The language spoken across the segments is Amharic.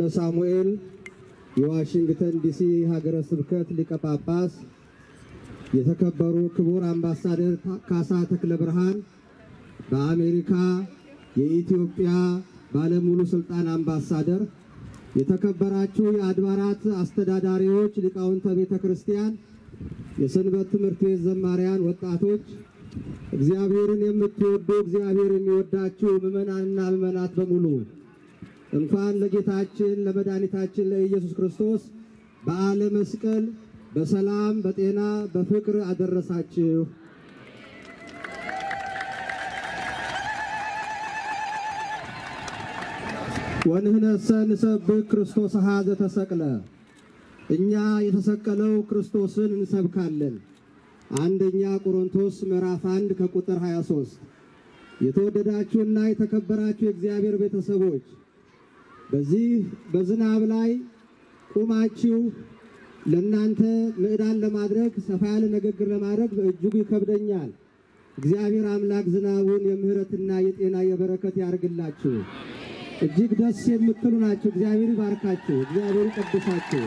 ሳሙኤል የዋሽንግተን ዲሲ ሀገረ ስብከት ሊቀ ጳጳስ፣ የተከበሩ ክቡር አምባሳደር ካሳ ተክለ ብርሃን በአሜሪካ የኢትዮጵያ ባለሙሉ ስልጣን አምባሳደር፣ የተከበራችሁ የአድባራት አስተዳዳሪዎች፣ ሊቃውንተ ቤተ ክርስቲያን፣ የሰንበት ትምህርት ቤት ዘማሪያን፣ ወጣቶች፣ እግዚአብሔርን የምትወዱ እግዚአብሔር የሚወዳችሁ ምዕመናንና ምዕመናት በሙሉ እንኳን ለጌታችን ለመድኃኒታችን ለኢየሱስ ክርስቶስ በዓለ መስቀል በሰላም በጤና በፍቅር አደረሳችሁ። ወንህነሰ ንሰብክ ክርስቶስ ኀዘ ተሰቅለ፣ እኛ የተሰቀለው ክርስቶስን እንሰብካለን። አንደኛ ቆሮንቶስ ምዕራፍ 1 ከቁጥር 23። የተወደዳችሁና የተከበራችሁ የእግዚአብሔር ቤተሰቦች በዚህ በዝናብ ላይ ቁማችሁ ለእናንተ ምዕዳን ለማድረግ ሰፋ ያለ ንግግር ለማድረግ በእጅጉ ይከብደኛል። እግዚአብሔር አምላክ ዝናቡን የምሕረትና የጤና የበረከት ያርግላችሁ። እጅግ ደስ የምትሉ ናችሁ። እግዚአብሔር ይባርካችሁ። እግዚአብሔር ይቀድሳችሁ።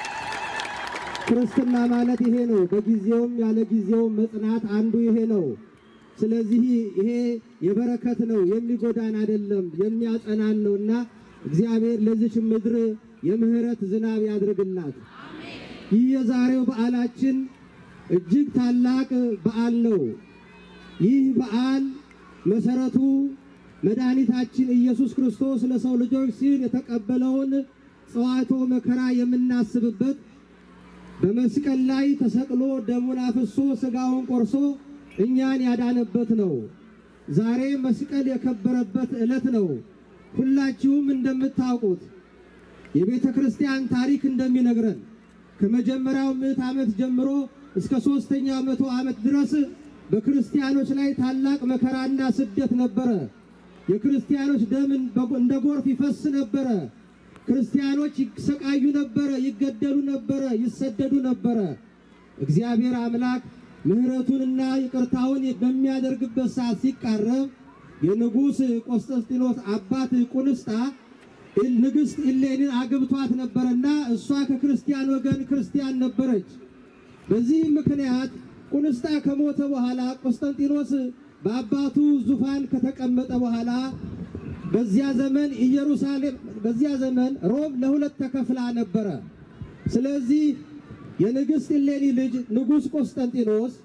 ክርስትና ማለት ይሄ ነው። በጊዜውም ያለ ጊዜውም መጽናት አንዱ ይሄ ነው። ስለዚህ ይሄ የበረከት ነው፣ የሚጎዳን አይደለም፣ የሚያጸናን ነውና እግዚአብሔር ለዚች ምድር የምህረት ዝናብ ያድርግላት። ይህ የዛሬው በዓላችን እጅግ ታላቅ በዓል ነው። ይህ በዓል መሰረቱ መድኃኒታችን ኢየሱስ ክርስቶስ ለሰው ልጆች ሲል የተቀበለውን ጽዋቶ መከራ የምናስብበት በመስቀል ላይ ተሰቅሎ ደሙን አፍሶ ሥጋውን ቆርሶ እኛን ያዳነበት ነው። ዛሬ መስቀል የከበረበት ዕለት ነው። ሁላችሁም እንደምታውቁት የቤተ ክርስቲያን ታሪክ እንደሚነግረን ከመጀመሪያው ምዕት ዓመት ጀምሮ እስከ ሦስተኛው መቶ ዓመት ድረስ በክርስቲያኖች ላይ ታላቅ መከራና ስደት ነበረ። የክርስቲያኖች ደም እንደ ጎርፍ ይፈስ ነበረ። ክርስቲያኖች ይሰቃዩ ነበረ፣ ይገደሉ ነበረ፣ ይሰደዱ ነበረ። እግዚአብሔር አምላክ ምሕረቱንና ይቅርታውን በሚያደርግበት ሰዓት ሲቃረብ የንጉሥ ቆስጠንጢኖስ አባት ቁንስጣ ንግሥት ኢሌኒን አግብቷት ነበረና እሷ ከክርስቲያን ወገን ክርስቲያን ነበረች። በዚህ ምክንያት ቁንስጣ ከሞተ በኋላ ቆስጠንጢኖስ በአባቱ ዙፋን ከተቀመጠ በኋላ በዚያ ዘመን ኢየሩሳሌም በዚያ ዘመን ሮም ለሁለት ተከፍላ ነበረ። ስለዚህ የንግሥት ኢሌኒ ልጅ ንጉሥ ቆስጠንጢኖስ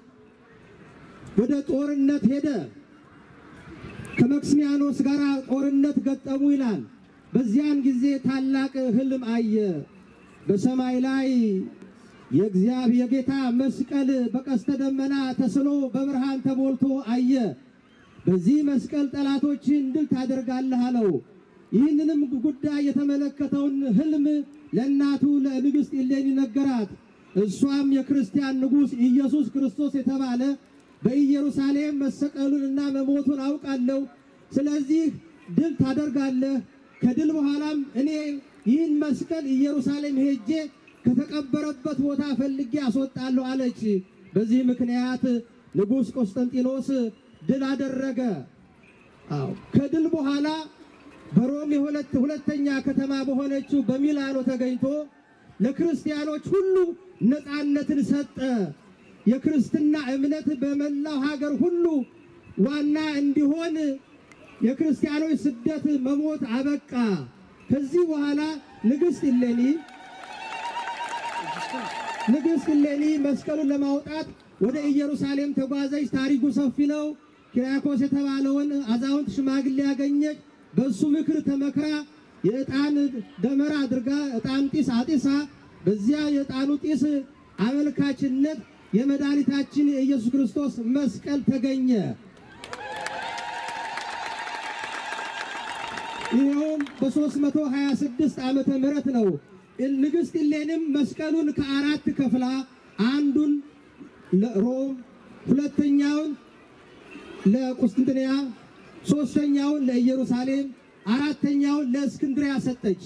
ወደ ጦርነት ሄደ። ከመክስሚያኖስ ጋር ጦርነት ገጠሙ ይላል። በዚያን ጊዜ ታላቅ ሕልም አየ። በሰማይ ላይ የእግዚአብሔር የጌታ መስቀል በቀስተ ደመና ተስሎ በብርሃን ተሞልቶ አየ። በዚህ መስቀል ጠላቶችን ድል ታደርጋለህ አለው። ይህንንም ጉዳይ የተመለከተውን ሕልም ለእናቱ ለንግሥት ኢሌኒ ነገራት። እሷም የክርስቲያን ንጉሥ ኢየሱስ ክርስቶስ የተባለ በኢየሩሳሌም መሰቀሉንና መሞቱን አውቃለሁ። ስለዚህ ድል ታደርጋለህ። ከድል በኋላም እኔ ይህን መስቀል ኢየሩሳሌም ሄጄ ከተቀበረበት ቦታ ፈልጌ አስወጣለሁ አለች። በዚህ ምክንያት ንጉሥ ቆስጠንጢኖስ ድል አደረገ። አዎ ከድል በኋላ በሮም የሁለት ሁለተኛ ከተማ በሆነችው በሚላኖ ተገኝቶ ለክርስቲያኖች ሁሉ ነፃነትን ሰጠ። የክርስትና እምነት በመላው ሀገር ሁሉ ዋና እንዲሆን የክርስቲያኖች ስደት መሞት አበቃ። ከዚህ በኋላ ንግሥት ኢሌኒ ንግሥት ኢሌኒ መስቀሉን ለማውጣት ወደ ኢየሩሳሌም ተጓዘች። ታሪኩ ሰፊ ነው። ኪራኮስ የተባለውን አዛውንት ሽማግሌ ያገኘች። በእሱ ምክር ተመክራ የዕጣን ደመራ አድርጋ ዕጣን ጢስ አጢሳ በዚያ የዕጣኑ ጢስ አመልካችነት የመድኃኒታችን የኢየሱስ ክርስቶስ መስቀል ተገኘ። ይኸውም በ326 ዓመተ ምህረት ነው። ንግሥት ኢሌኒም መስቀሉን ከአራት ከፍላ አንዱን ለሮም፣ ሁለተኛውን ለቁስጥንጥንያ፣ ሦስተኛውን ለኢየሩሳሌም፣ አራተኛውን ለእስክንድሪያ ሰጠች።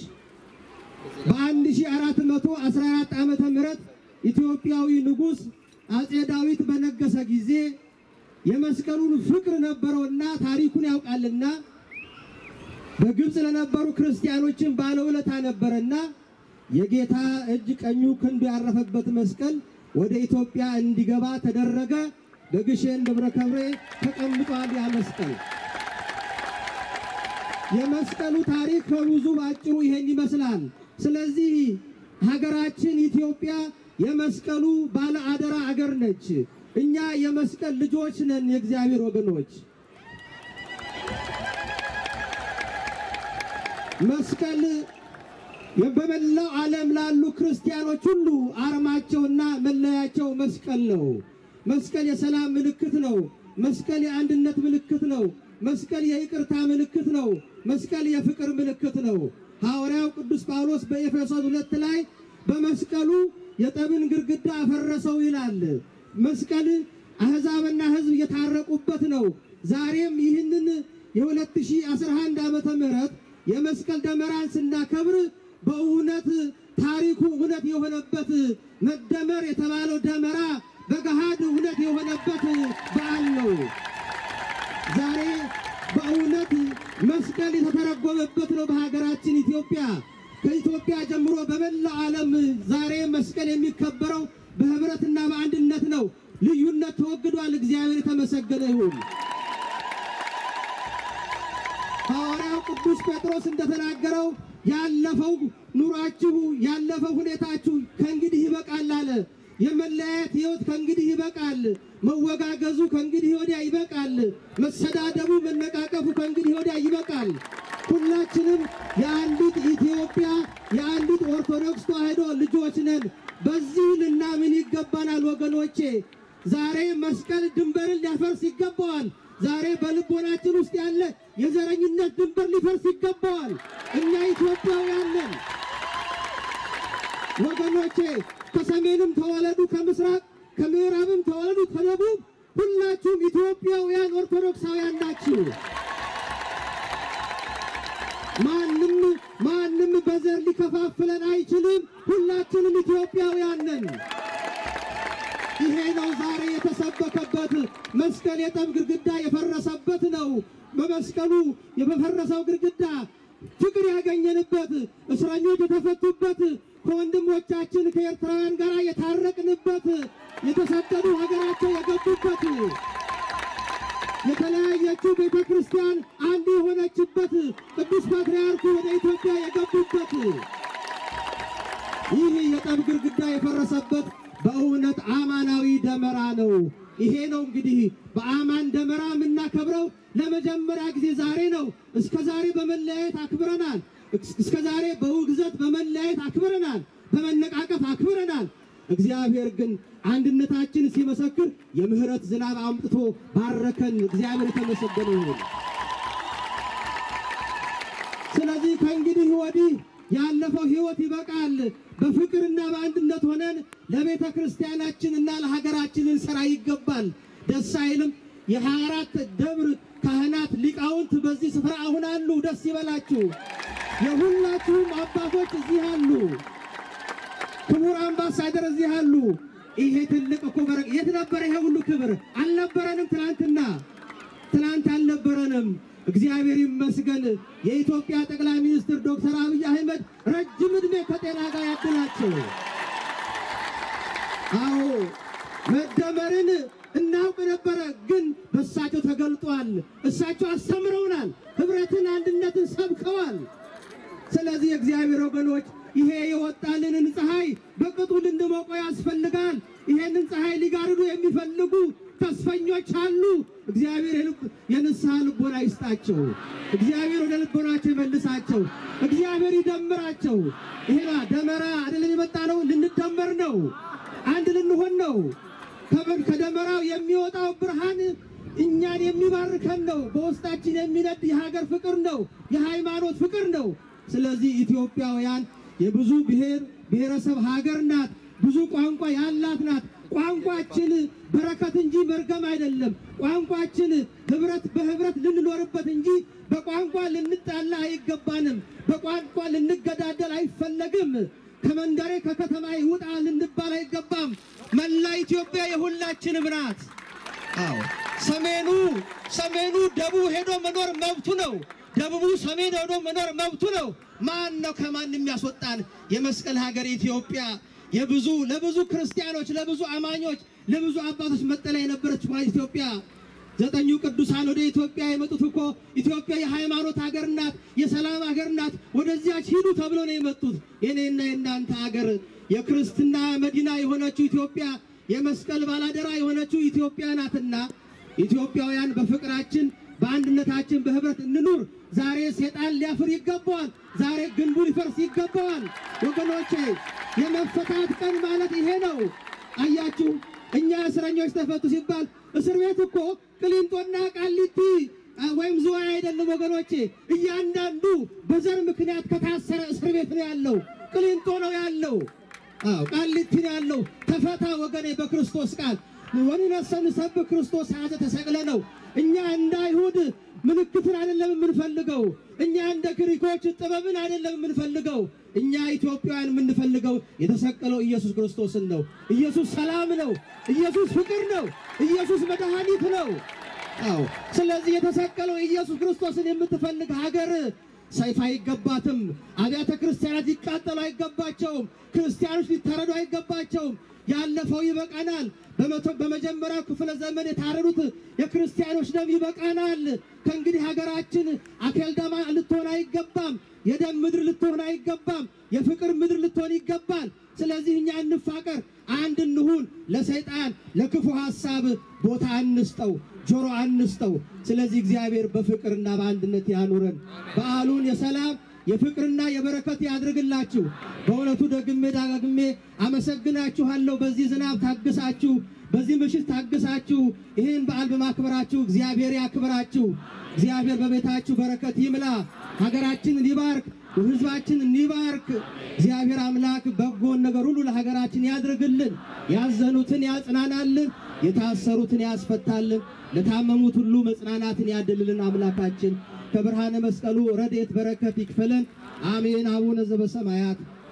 በ1414 ዓመተ ምህረት ኢትዮጵያዊ ንጉሥ አጼ ዳዊት በነገሰ ጊዜ የመስቀሉን ፍቅር ነበረውና ታሪኩን ያውቃልና በግብፅ ለነበሩ ክርስቲያኖችን ባለውለታ ነበረና የጌታ እጅ ቀኙ ክንዱ ያረፈበት መስቀል ወደ ኢትዮጵያ እንዲገባ ተደረገ። በግሼን ደብረ ከብሬ ተቀምጧል ያ መስቀል። የመስቀሉ ታሪክ ከብዙ ባጭሩ ይሄን ይመስላል። ስለዚህ ሀገራችን ኢትዮጵያ የመስቀሉ ባለ አደራ አገር ነች። እኛ የመስቀል ልጆች ነን፣ የእግዚአብሔር ወገኖች። መስቀል በመላው ዓለም ላሉ ክርስቲያኖች ሁሉ አርማቸውና መለያቸው መስቀል ነው። መስቀል የሰላም ምልክት ነው። መስቀል የአንድነት ምልክት ነው። መስቀል የይቅርታ ምልክት ነው። መስቀል የፍቅር ምልክት ነው። ሐዋርያው ቅዱስ ጳውሎስ በኤፌሶን ሁለት ላይ በመስቀሉ የጠብን ግድግዳ አፈረሰው ይላል። መስቀል አሕዛብና ሕዝብ የታረቁበት ነው። ዛሬም ይህንን የ2011 ዓመተ ምህረት የመስቀል ደመራን ስናከብር በእውነት ታሪኩ እውነት የሆነበት መደመር የተባለው ደመራ በገሃድ እውነት የሆነበት በዓል ነው። ዛሬ በእውነት መስቀል የተተረጎመበት ነው። በሀገራችን ኢትዮጵያ ከኢትዮጵያ ጀምሮ በመላው ዓለም ዛሬ መስቀል የሚከበረው በህብረትና በአንድነት ነው። ልዩነት ተወግዷል። እግዚአብሔር የተመሰገነ ይሁን። ሐዋርያው ቅዱስ ጴጥሮስ እንደተናገረው ያለፈው ኑሯችሁ ያለፈው ሁኔታችሁ ከእንግዲህ ይበቃል አለ። የመለያየት ሕይወት ከእንግዲህ ይበቃል። መወጋገዙ ከእንግዲህ ወዲያ ይበቃል። መሰዳደቡ፣ መነቃቀፉ ከእንግዲህ ወዲያ ይበቃል። ሁላችንም የአንዲት ኢትዮጵያ የአንዲት ኦርቶዶክስ ተዋሕዶ ልጆች ነን። በዚህ ልናምን ይገባናል ወገኖቼ። ዛሬ መስቀል ድንበርን ሊያፈርስ ይገባዋል። ዛሬ በልቦናችን ውስጥ ያለ የዘረኝነት ድንበር ሊፈርስ ይገባዋል። እኛ ኢትዮጵያውያን ነን ወገኖቼ። ከሰሜንም ተወለዱ ከምስራቅ ከምዕራብም ተወለዱ ከደቡብ፣ ሁላችሁም ኢትዮጵያውያን ኦርቶዶክሳውያን ናችሁ። ማንም ማንም በዘር ሊከፋፍለን አይችልም። ሁላችንም ኢትዮጵያውያን ነን። ይሄ ነው ዛሬ የተሰበከበት መስቀል የጠብ ግድግዳ የፈረሰበት ነው። በመስቀሉ የፈረሰው ግድግዳ ፍቅር ያገኘንበት፣ እስረኞች የተፈቱበት፣ ከወንድሞቻችን ከኤርትራውያን ጋር የታረቅንበት፣ የተሰደዱ ሀገራቸው የገቡበት፣ የተለያየችው ቤተ ክርስቲያን አንድ የሆነችበት፣ ቅዱስ ፓትርያርኩ ወደ ኢትዮጵያ የገቡበት ይህ የጠብ ግድግዳ የፈረሰበት በእውነት አማናዊ ደመራ ነው። ይሄ ነው እንግዲህ በአማን ደመራ የምናከብረው ለመጀመሪያ ጊዜ ዛሬ ነው። እስከ ዛሬ በመለያየት አክብረናል። እስከ ዛሬ በውግዘት በመለያየት አክብረናል። በመነቃቀፍ አክብረናል። እግዚአብሔር ግን አንድነታችን ሲመሰክር የምህረት ዝናብ አምጥቶ ባረከን። እግዚአብሔር የተመሰገነ ይሁን። ስለዚህ ከእንግዲህ ወዲህ ያለፈው ሕይወት ይበቃል። በፍቅርና በአንድነት ሆነን ለቤተ ክርስቲያናችንና ለሀገራችን እንሰራ ይገባል። ደስ አይልም? የሀያ አራት ደብር ካህናት ሊቃውንት በዚህ ስፍራ አሁን አሉ። ደስ ይበላችሁ። የሁላችሁም አባቶች እዚህ አሉ። ክቡር አምባሳደር እዚህ አሉ። ይሄ ትልቅ እኮ በረከት። የት ነበረ ይሄ ሁሉ ክብር? አልነበረንም። ትናንትና ትናንት አልነበረንም። እግዚአብሔር ይመስገን። የኢትዮጵያ ጠቅላይ ሚኒስትር ዶክተር አብይ አህመድ ረጅም ዕድሜ ከጤና ጋር ያድላቸው። አዎ መደመርን እናውቅ ነበረ፣ ግን በእሳቸው ተገልጧል። እሳቸው አስተምረውናል። ህብረትን፣ አንድነትን ሰብከዋል። ስለዚህ የእግዚአብሔር ወገኖች ይሄ የወጣልንን ፀሐይ በቅጡ ልንሞቀው ያስፈልጋል። ይሄንን ፀሐይ ሊጋርዱ የሚፈልጉ ተስፈኞች አሉ። እግዚአብሔር የልብ- የንስሐ ልቦና ይስጣቸው። እግዚአብሔር ወደ ልቦናቸው ይመልሳቸው። እግዚአብሔር ይደምራቸው። ይሄ ደመራ አይደለም የመጣ ነው፣ ልንደመር ነው፣ አንድ ልንሆን ነው። ከበ- ከደመራው የሚወጣው ብርሃን እኛን የሚባርከን ነው። በውስጣችን የሚነድ የሀገር ፍቅር ነው፣ የሃይማኖት ፍቅር ነው። ስለዚህ ኢትዮጵያውያን የብዙ ብሔር ብሔረሰብ ሀገር ናት። ብዙ ቋንቋ ያላት ናት። ቋንቋችን በረከት እንጂ መርገም አይደለም። ቋንቋችን ህብረት በህብረት ልንኖርበት እንጂ በቋንቋ ልንጣላ አይገባንም። በቋንቋ ልንገዳደል አይፈለግም። ከመንደሬ ከከተማ ይውጣ ልንባል አይገባም። መላ ኢትዮጵያ የሁላችንም ናት። አዎ ሰሜኑ ሰሜኑ ደቡብ ሄዶ መኖር መብቱ ነው። ደቡቡ ሰሜን ሄዶ መኖር መብቱ ነው። ማን ነው ከማን የሚያስወጣን? የመስቀል ሀገር ኢትዮጵያ የብዙ ለብዙ ክርስቲያኖች ለብዙ አማኞች ለብዙ አባቶች መጠለያ የነበረች ኢትዮጵያ ዘጠኙ ቅዱሳን ወደ ኢትዮጵያ የመጡት እኮ ኢትዮጵያ የሃይማኖት ሀገር ናት፣ የሰላም ሀገር ናት፣ ወደዚያች ሂዱ ተብሎ ነው የመጡት። የኔና የእናንተ ሀገር የክርስትና መዲና የሆነችው ኢትዮጵያ የመስቀል ባላደራ የሆነችው ኢትዮጵያ ናትና ኢትዮጵያውያን በፍቅራችን በአንድነታችን በህብረት እንኑር። ዛሬ ሴጣን ሊያፍር ይገባዋል። ዛሬ ግንቡ ሊፈርስ ይገባዋል። ወገኖቼ የመፈታት ቀን ማለት ይሄ ነው። አያችሁ እኛ እስረኞች ተፈቱ ሲባል እስር ቤት እኮ ቅሊንጦና ቃሊቲ ወይም ዝዋይ አይደለም ወገኖቼ። እያንዳንዱ በዘር ምክንያት ከታሰረ እስር ቤት ነው ያለው። ቅሊንጦ ነው ያለው። አዎ ቃሊቲ ነው ያለው። ተፈታ ወገኔ በክርስቶስ ቃል ወንነሰን ሰብ ክርስቶስ ያዘ ተሰቅለ ነው። እኛ እንደ አይሁድ ምልክትን አይደለም የምንፈልገው። እኛ እንደ ግሪኮች ጥበብን አይደለም የምንፈልገው። እኛ ኢትዮጵያውያን የምንፈልገው የተሰቀለው ኢየሱስ ክርስቶስን ነው። ኢየሱስ ሰላም ነው። ኢየሱስ ፍቅር ነው። ኢየሱስ መድኃኒት ነው። አዎ ስለዚህ የተሰቀለው ኢየሱስ ክርስቶስን የምትፈልግ ሀገር ሰይፍ አይገባትም። አብያተ ክርስቲያናት ሊቃጠሉ አይገባቸውም። ክርስቲያኖች ሊታረዱ አይገባቸውም። ያለፈው ይበቃናል። በመቶ በመጀመሪያው ክፍለ ዘመን የታረዱት የክርስቲያኖች ደም ይበቃናል። ከእንግዲህ ሀገራችን አኬልዳማ ልትሆን አይገባም። የደም ምድር ልትሆን አይገባም። የፍቅር ምድር ልትሆን ይገባል። ስለዚህ እኛ እንፋቀር፣ አንድ እንሁን። ለሰይጣን ለክፉ ሐሳብ ቦታ አንስጠው፣ ጆሮ አንስጠው። ስለዚህ እግዚአብሔር በፍቅርና በአንድነት ያኑረን። በዓሉን የሰላም የፍቅርና የበረከት ያድርግላችሁ። በእውነቱ ደግሜ ዳግሜ አመሰግናችኋለሁ። በዚህ ዝናብ ታግሳችሁ፣ በዚህ ምሽት ታግሳችሁ ይህን በዓል በማክበራችሁ እግዚአብሔር ያክብራችሁ። እግዚአብሔር በቤታችሁ በረከት ይምላ፣ ሀገራችንን ይባርክ፣ ሕዝባችንን ይባርክ። እግዚአብሔር አምላክ በጎን ነገር ሁሉ ለሀገራችን ያድርግልን፣ ያዘኑትን ያጽናናልን፣ የታሰሩትን ያስፈታልን፣ ለታመሙት ሁሉ መጽናናትን ያድልልን። አምላካችን ከብርሃነ መስቀሉ ረድኤት በረከት ይክፈለን። አሜን። አቡነ ዘበሰማያት